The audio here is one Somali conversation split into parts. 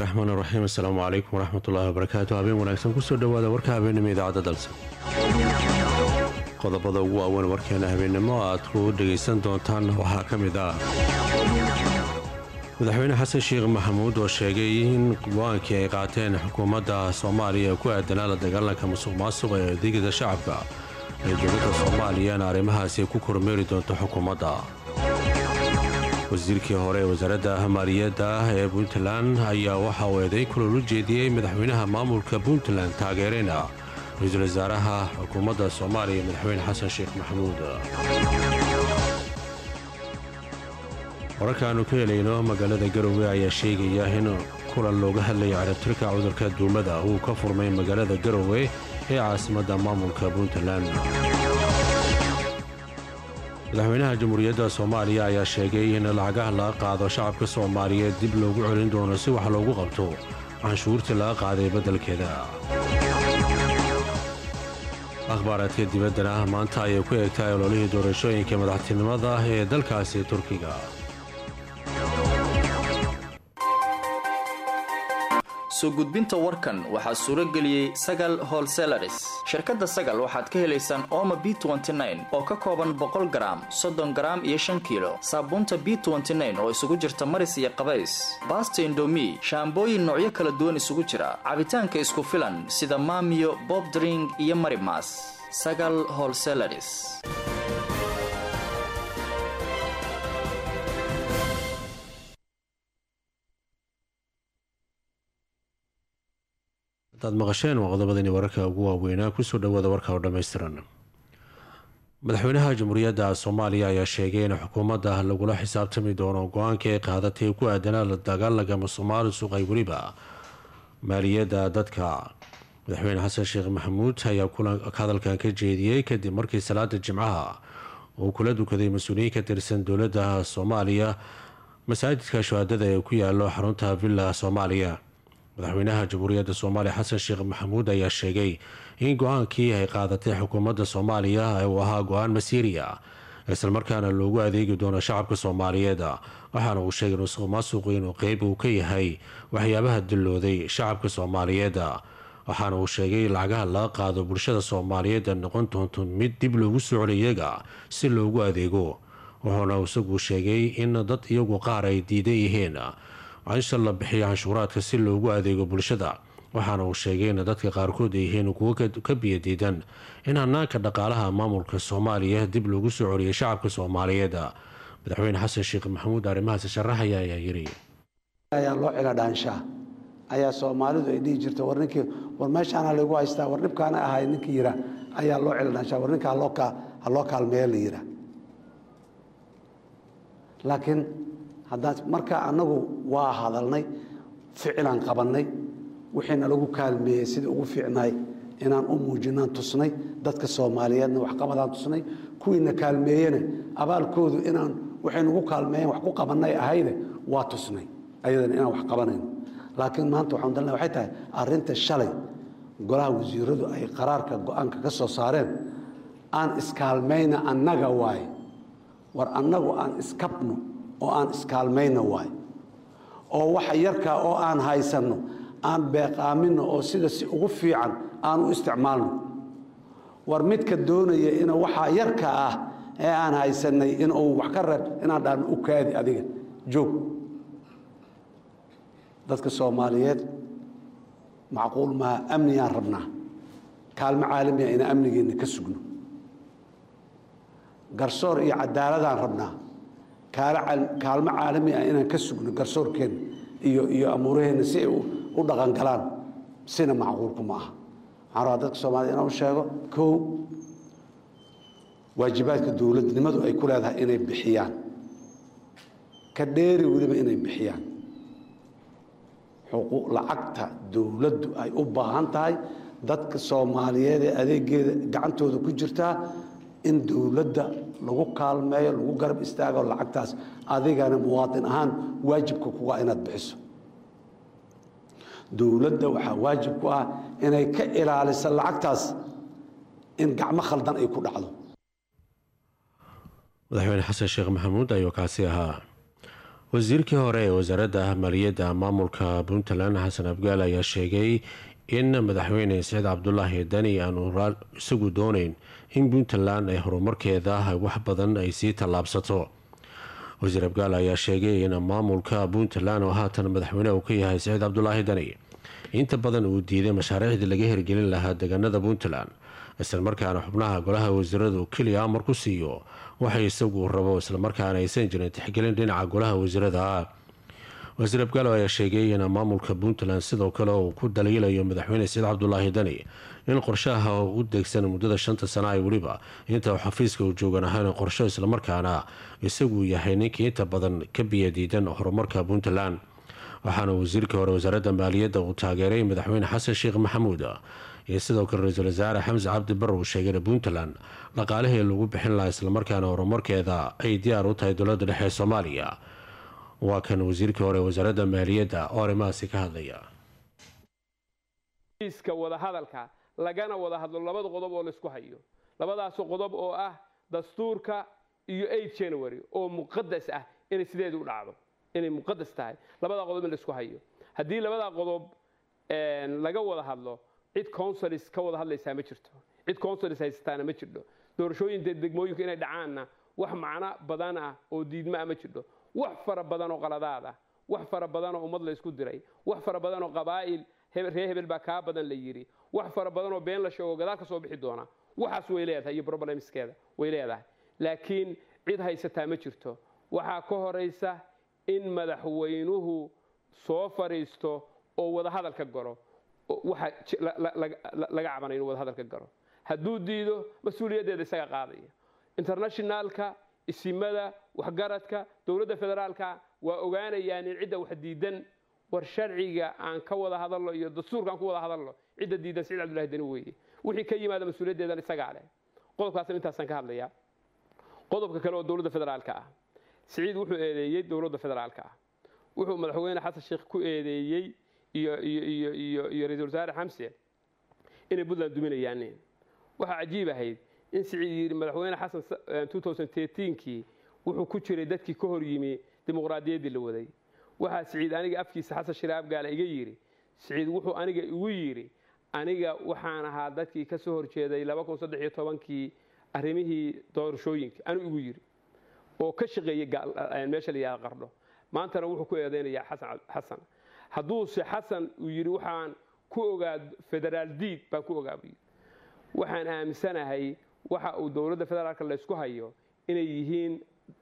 raxmaan raxiim asalaamu calaykum waraxmatullaahi wabarakaatu habeen wanaagsan kusoo dhowaada warka habeennimo idaacadda dalsan qodobada ugu waaweyn warkeena habeennimo aad ku dhegaysan doontaan waxaa ka mid ah madaxweyne xasan sheekh maxamuud oo sheegay in go-aankii ay qaateen xukuumadda soomaaliya ku aadanaa la dagaalanka musuq maasuqa ee adeegada shacabka ee dowladda soomaaliyana arrimahaasi ku kormeeri doonto xukuumadda wasiirkii hore ee wasaaradda maaliyadda ee puntland ayaa waxa uu eeday kulol u jeediyey madaxweynaha maamulka puntland taageerayna ra-iisul wasaaraha xukuumadda soomaaliya madaxweyne xasan sheekh maxamuud wararkaannu ka helayno magaalada garowe ayaa sheegaya in kulan looga hadlaya carabtirka cudurka duumada uu ka furmay magaalada garowe ee caasimadda maamulka puntland madaxweynaha jamhuuriyadda soomaaliya ayaa sheegay in lacagaha laga qaado shacabka soomaaliyeed dib loogu celin doono si wax loogu qabto canshuurtii laga qaaday beddelkeeda akhbaaraadka dibaddana maanta ayay ku eegtahay ololihii doorashooyinka madaxtinimada ee dalkaasi turkiga soo gudbinta warkan waxaa suuro geliyey sagal holselaris shirkadda sagal waxaad ka helaysaan ooma b oo ka kooban boqol garaam soddon garaam iyo shan kiilo saabuunta b oo isugu jirta maris iyo qabays baasta indomi shaambooyin noocyo kala duwan isugu jira cabitaanka isku filan sida maamiyo bobdring iyo marimas sagal holselaris hadaad maqasheen waa qodobadani wararka ugu waaweynaa kusoo dhowaada warka oo dhammaystiran madaxweynaha jamhuuriyadda soomaaliya ayaa sheegay in xukuumadda lagula xisaabtami doono go-aankii ay qaadatay ku aadanaa la dagaalanka musuqmaali suuqay weliba maaliyadda dadka madaxweyne xasan sheekh maxamuud ayaa hadalkan ka jeediyey kadib markii salaada jimcaha uu kula dukaday mas-uuliyiin ka tirsan dowladda soomaaliya masaajidka shuhaadada ee ku yaalo xarunta villa soomaaliya madaxweynaha jamhuuriyadda soomaaliya xasan sheekh maxamuud ayaa sheegay in go-aankii ay qaadatay xukuumadda soomaaliya uu ahaa go-aan masiiriya islamarkaana loogu adeegi doono shacabka soomaaliyeed waxaana uu sheegay musuq maasuqu inuu qeyb uu ka yahay waxyaabaha dillooday shacabka soomaaliyeed waxaana uu sheegay lacagaha laga qaado bulshada soomaaliyeed noqon doonto mid dib loogu soo celi iyaga si loogu adeego wuxuuna isagu sheegay in dad iyagu qaar ay diidan yihiin cansha la bixiyo canshuuraadka si loogu adeego bulshada waxaana uu sheegay in dadka qaarkood ay yihiin kuwo ka biyadiidan in hanaanka dhaqaalaha maamulka soomaaliya dib loogu soo celiyo shacabka soomaaliyeed madaxweyne xasan sheekh maxamuud arrimahaasi sharaxaya ayaa yiri ayaa loo cila dhaanshaa ayaa soomaalidu ay dhihi jirta war ninkii war meeshaana lagu haystaa war dhibkaana ahay ninkii yira ayaa loo cila dhaanshaa war ninka ha loo kaalmeeya la yira laakiin haddaan markaa annagu waa hadalnay ficilaan qabannay wixiina lagu kaalmeeyey sida ugu fiicnaay inaan u muujinaan tusnay dadka soomaaliyeedna waxqabadaan tusnay kuwiina kaalmeeyena abaalkoodu inaan waxay nagu kaalmeeyeen wax ku qabannay ahayde waa tusnay ayadana inaan wax qabanayno laakiin maanta waxaan dalna waxay tahay arrinta shalay golaha wasiiradu ay qaraarka go-aanka ka soo saareen aan iskaalmayna annaga waaye war annagu aan iskabno oo aan iskaalmayno waayo oo waxa yarkaa oo aan haysanno aan beeqaaminno oo sida si ugu fiican aan u isticmaalno war midka doonaya ina waxaa yarka ah ee aan haysannay inuu wax ka reeb inaan dhaano u kaadi adiga joog dadka soomaaliyeed macquul maaha amniyaan rabnaa kaalmo caalamiya inaan amnigeenna ka sugno garsoor iyo cadaaladaan rabnaa kaalmo caalami ah inaan ka sugno garsoorkeenna iyo iyo amuuraheenna si ay u dhaqangalaan sina macquulku ma aha waxaan rabaa dadka soomaaliyed inaan u sheego kow waajibaadka dowladnimadu ay ku leedahay inay bixiyaan ka dheeri weliba inay bixiyaan lacagta dowladdu ay u baahan tahay dadka soomaaliyeed ee adeegeeda gacantooda ku jirtaa in dowladda lagu kaalmeeyo lagu garab istaago lacagtaas adigana muwaadin ahaan waajibka kuga inaad bixiso dowladda waxaa waajib ku ah inay ka ilaaliso lacagtaas in gacmo khaldan ay ku dhacdo madaxweyne xasan sheekh maxamuud ayuu kaasi ahaa wasiirkii hore ee wasaaradda maaliyadda maamulka puntland xasan abgaal ayaa sheegay in madaxweyne saciid cabdulaahi dani aanu isagu dooneyn in puntland ay horumarkeeda wax badan ay sii tallaabsato wasiir abgaal ayaa sheegay in maamulka puntland oo haatan madaxweyne uu ka yahay saciid cabdulaahi dani inta badan uu diiday mashaariicdii laga hirgelin lahaa deegaanada puntland islamarkaana xubnaha golaha wasiiradu keliya amar ku siiyo waxay isagu rabo islamarkaana aysan jirin tixgelin dhinaca golaha wasiirada wasiir abgaalo ayaa sheegay in maamulka puntland sidoo kale uu ku daliilayo madaxweyne saciid cabdulaahi dani in qorshaha u degsan muddada shanta sana ay weliba inta xafiiska uu joogan ahayn qorsho islamarkaana isagu yahay ninkii inta badan ka biyadiidan horumarka puntland waxaana wasiirkii hore wasaaradda maaliyadda uu taageeray madaxweyne xasan sheekh maxamuud iyo sidoo kale ra-iisul wasaare xamse cabdi bar uu sheegay in puntland dhaqaalihii lagu bixin lahaa islamarkaana horumarkeeda ay diyaar u tahay dowladda dhexe ee soomaaliya waa kan wasiirkii hore wasaaradda maaliyadda oo arrimahaasi ka hadlaya iska wadahadalka lagana wada hadlo labada qodob oo laysku hayo labadaas qodob oo ah dastuurka iyo eight january oo muqadas ah inay sideedu u dhacdo inay muqadas tahay labadaa qodob in laysku hayo haddii labadaa qodob laga wada hadlo cid consulis ka wada hadlaysaa ma jirto cid consulis haysataana ma jirto doorashooyinka degmooyinku inay dhacaanna wax macno badan ah oo diidma ah ma jirto wax fara badan oo qaladaad ah wax fara badan oo ummad laysku diray wax fara badan oo qabaa'il ree hebel baa kaa badan la yidhi wax fara badan oo been la sheego gadaal ka soo bixi doona waxaas way leedahay iyo problemskeeda way leedahay laakiin cid haysataa ma jirto waxaa ka horaysa in madaxweynuhu soo fadhiisto oo wadahadal ka galo waxa laga cabanay inuu wadahadal ka galo hadduu diido mas-uuliyaddeeda isaga qaadaya internationalka isimada waxgaradka dowladda federaalka waa ogaanayaan in cidda wax diidan war sharciga aan ka wada hadalno iyo dastuurka aan ku wada hadalno cidda diidan saciid cabdullahi dani weeye wixii ka yimaada mas-uuliyaddeedan isagaa leh qodobkaasna intaasaan ka hadlayaa qodobka kale oo dowladda federaalka ah siciid wuxuu eedeeyey dowladda federaalka ah wuxuu madaxweyne xasan sheekh ku eedeeyey iyo iyo iyo iyo iyo ra-iisul wasaare xamse inay puntland duminayaan waxaa cajiib ahayd in siciid yidhi madaxweyne xasan kii wuxuu ku jiray dadkii ka hor yimi dimuqraadiyaddii la waday waxaa siciid aniga afkiisa xasan shiraab gaale iga yidhi siciid wuxuu aniga igu yidhi aniga waxaan ahaa dadkii ka soo horjeeday kii arrimihii doorashooyinka anuu igu yidhi oo ka shaqeeyey meesha la yihahda qardho maantana wuxuu ku eedaynayaa xasan hadduuse xasan uu yidhi waxaan ku ogaa federaal diid baan ku ogaa buu yidhi waxaan aaminsanahay waxa uu dowladda federaalka laysku hayo inay yihiin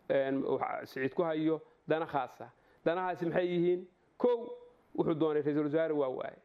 siciid ku hayo dana khaasa danahaasi maxay yihiin kow wuxuu doonay ra-iisul wasaare waa waaye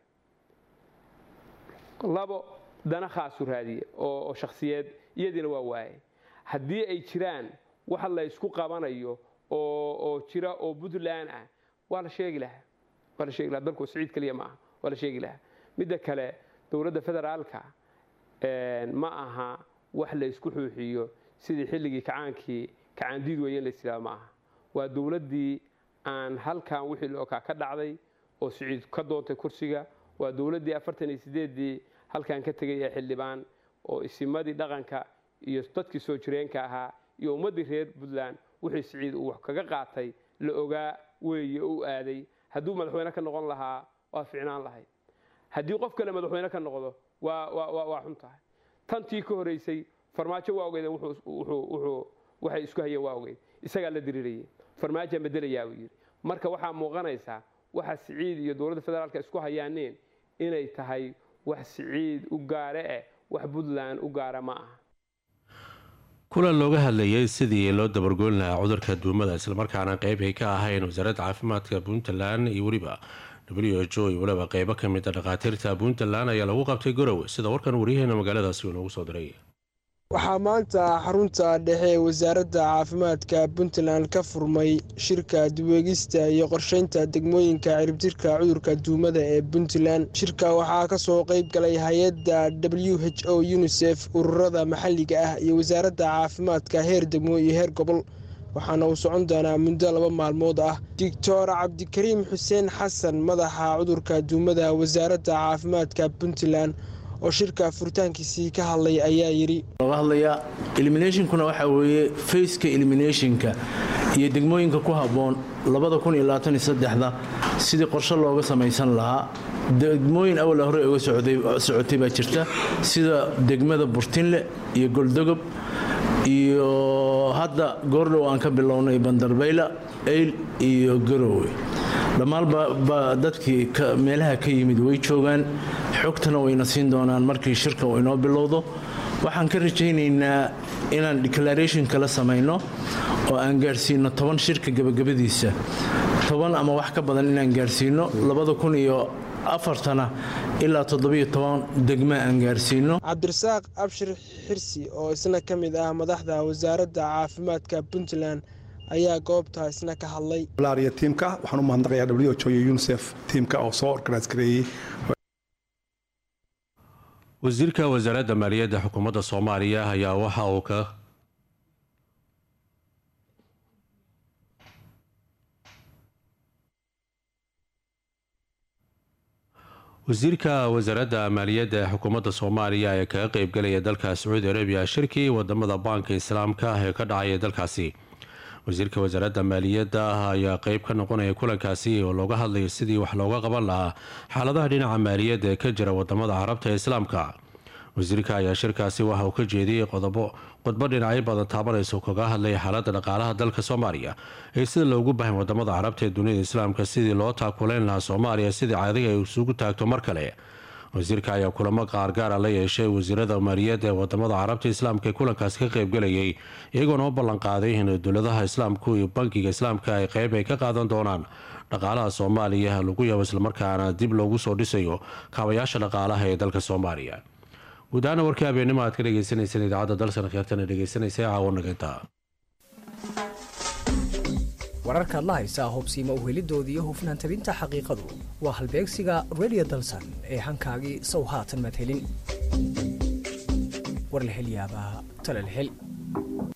labo dana khaasu raadiye oo shakhsiyeed iyadiina waa waaye haddii ay jiraan wax laysku qabanayo oo jira oo puntland ah waa la sheegi lahaa waa la sheegi lahaa dalku siciid keliya ma aha waa la sheegi lahaa midda kale dowladda federaalka ma aha wax laysku xuuxiyo sidii xilligii kacaankii kacaandiid weeye in lays yidhahdo ma aha waa dowladdii aan halkan wixii lookaa ka dhacday oo siciid ka doontay kursiga waa dowladdii afartan iyo sideeddii halkan ka tegay ee xildhibaan oo isimadii dhaqanka iyo dadkii soo jireenka ahaa iyo ummaddii reer puntland wixii siciid uu wax kaga qaatay la ogaa weeye u aaday hadduu madaxweyne ka noqon lahaa waa ficnaan lahayd haddii qof kale madaxweyne ka noqdo waa xun tahay tantii ka horeysay farmaajo waa ogeydeen waxay isku hayeen waa ogeyd isagaa la diriirayay farmaajaan bedelayaa buu yidhi marka waxaa muuqanaysaa waxa siciid iyo dowladda federaalka isku hayaaneen inay tahay wax siciid u gaare eh wax puntland u gaara ma aha kulan looga hadlayay sidii loo dabargoyn lahaa cudurka duumada islamarkaana qeyb ay ka ahayn wasaaradda caafimaadka puntland iyo weliba w h o iyo weliba qeybo ka mid a dhakhaatiirta puntland ayaa lagu qabtay garowe sida warkan waryaheena magaaladaasi uu noogu soo diray waxaa maanta xarunta dhexe ee wasaaradda caafimaadka puntland ka furmay shirka duweegista iyo qorsheynta degmooyinka ciribtirka cudurka duumada ee puntland shirka waxaa ka soo qeyb galay hay-adda w h o unisef ururada maxalliga ah iyo wasaaradda caafimaadka heer degmo iyo heer gobol waxaana uu socon doonaa muddo laba maalmood ah doctor cabdikariim xuseen xasan madaxa cudurka duumada wasaaradda caafimaadka puntland oo shirka furitaankiisii ka hadlay ayaa yidhi looga hadlayaa eliminationkuna waxaa weeye faceka eliminationka iyo degmooyinka ku habboon da sidii qorshe looga samaysan lahaa degmooyin awal hore uga socotay baa jirta sida degmada burtinle iyo goldogob iyo hadda goordhow aan ka bilownay bandarbayla eyl iyo garowe dhammaanba dadkii meelaha ka yimid way joogaan xogtana wayna siin doonaan markii shirka uu inoo bilowdo waxaan ka rajaynaynaa inaan declaration kala samayno oo aan gaarsiino toban shirka gabagabadiisa toban ama wax ka badan inaan gaarsiino labada kun iyo afartana ilaa toddobiyo toban degma aan gaarsiino cabdirasaaq abshir xirsi oo isna ka mid ah madaxda wasaaradda caafimaadka puntland ayaa goobta isna ka hadlay malaria tiimka waxaan u mahadnaqayaa w h o iyo unisef tiimka oo soo organise gareeyey wasiirka wasaaradda maaliyadda xukuumadda soomaaliya ayaa waxa uu ka wasiirka wasaaradda maaliyadda ee xukuumadda soomaaliya ee kaga qeybgalaya dalka sacuudi arabiya shirkii wadamada baanka islaamka ee ka dhacaya dalkaasi wasiirka wasaaradda maaliyadda ayaa qeyb ka noqonaya kulankaasi oo looga hadlayo sidii wax looga qaban lahaa xaaladaha dhinaca maaliyadda ee ka jira wadamada carabta ee islaamka wasiirka ayaa shirkaasi waxa uu ka jeediyey qodobo qodbo dhinacyo badan taabanaysa kaga hadlaya xaaladda dhaqaalaha dalka soomaaliya ee sida loogu bahan wadamada carabta ee dunida islaamka sidii loo taakuleyn lahaa soomaaliya sidii caadiga ay isugu taagto mar kale wasiirka ayaa kulamo qaargaara la yeeshay wasiirada maaliyadda ee wadamada carabta islaamka ee kulankaasi ka qeybgalayay iyagoona u ballanqaaday in dowladaha islaamku iyo bankiga islaamka ay qeyb ay ka qaadan doonaan dhaqaalaha soomaaliya lagu yabo islamarkaana dib loogu soo dhisayo kaabayaasha dhaqaalaha ee dalka soomaaliya guud ahaana warkii habeenimo aad ka dhegeysaneyseen idaacadda dalsan kheertana dhegeysanaysa caawanaganta wararkaad la haysaa hubsiima uhelidoodii iyo hufnaan tabinta xaqiiqadu waa halbeegsiga redio dalsan ee hankaagii sow haatan madhelin warlahelyaabaa talalhel